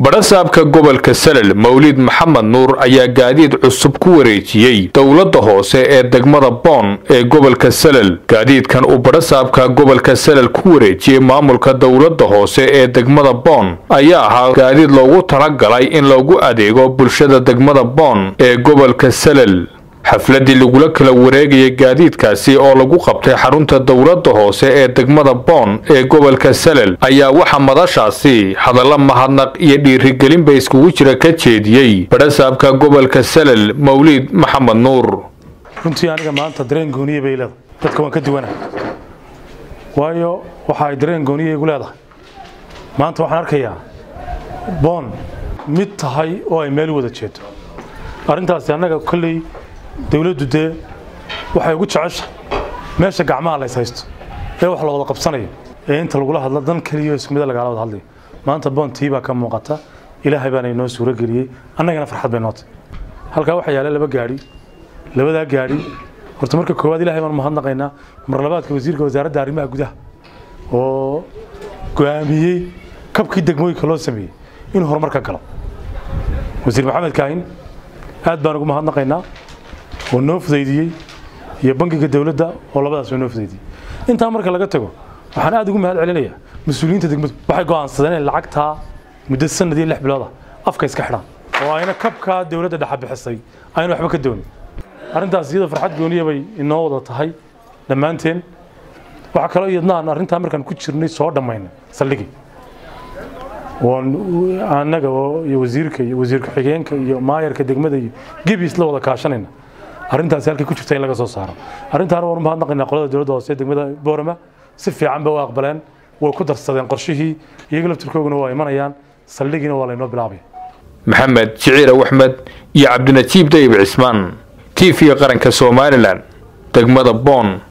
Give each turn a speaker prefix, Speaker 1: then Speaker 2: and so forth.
Speaker 1: badhasaabka gobolka salel mawlid maxamed nuur ayaa gaadiid cusub ku wareejiyey dowladda hoose ee degmada boon ee gobolka salel gaadiidkan uu badhasaabka gobolka salel ku wareejiyey maamulka dowladda hoose ee degmada boon ayaa ahaa gaadiid loogu talagalay in loogu adeego bulshada degmada boon ee gobolka salel xafladii lagula kala wareegayay gaadiidkaasi oo lagu qabtay xarunta dowladda hoose ee degmada boon ee gobolka salel ayaa waxaa madashaasi hadalla mahadnaq iyo dhiirigelinba iskugu jira ka jeediyey badhasaabka gobolka salel mawliid maxamed nuur
Speaker 2: runtii aniga maanta dareen gooniye bay leedahay dadka waan ka duwanahay waayo waxa ay dareen gooniye igu leedahay maanta waxaan arkayaa boon mid tahay oo ay meel wada jeedo arrintaasi annaga kolley dawladdu dee waxay ugu jeceshahay meesha gacmaha lays haysto ee wax la wada qabsanayo ee inta lagula hadlo dan keliya isku mida lagala wada hadlayo maanta boontii baa ka muuqata ilaahay baana inoo suuro geliyey annagana farxad bay nootay halkaa waxaa yaala laba gaadhi labadaa gaadhi horta marka koowaad ilahay baan mahadnaqaynaa mar labaadka wasiirka wasaaradda arrimaha gudaha oo go'aamiyey kabkii degmooyinka loo sameeyey inuu horumar ka galo wasiir maxamed kaahin aad baan ugu mahadnaqaynaa oo noo fudaydiyey iyo bangiga dowladda oo labadaas oo noo fudaydiyey intaa marka laga tago waxaan aad ugu mahad celinayaa mas-uuliyiinta degmadu waxay go'aansadeen inay lacagtaa muddo sanad iyo lix bilooda afka iska xidhaan oo ayna kabkaa dowladda dhexa bixisay ayna waxba ka doonin arrintaas iyadoo farxad gooniya bay inoo wada tahay dhammaanteen waxaa kaloo iyadnaan arrintaa markaan ku jirnay soo dhammaynay saldhigii annaga iyo wasiirka iyo wasiir ku-xigeenka iyo maayarka degmada iyo gebis la wada kaashanayna arrintaasi halkay ku jirta in laga soo saaro arrintaana waan u mahadnaqaynaa qolada dowladda hoose degmada boorama si fiican bay u aqbaleen way ku darsadeen qorshihii iyaga laftirkooguna waa imanayaan saldhigiina waa laynoo bilaabaya
Speaker 1: maxamed jiciir axmed iyo cabdinajiib dayib cismaan t v qaranka somalilan degmada boon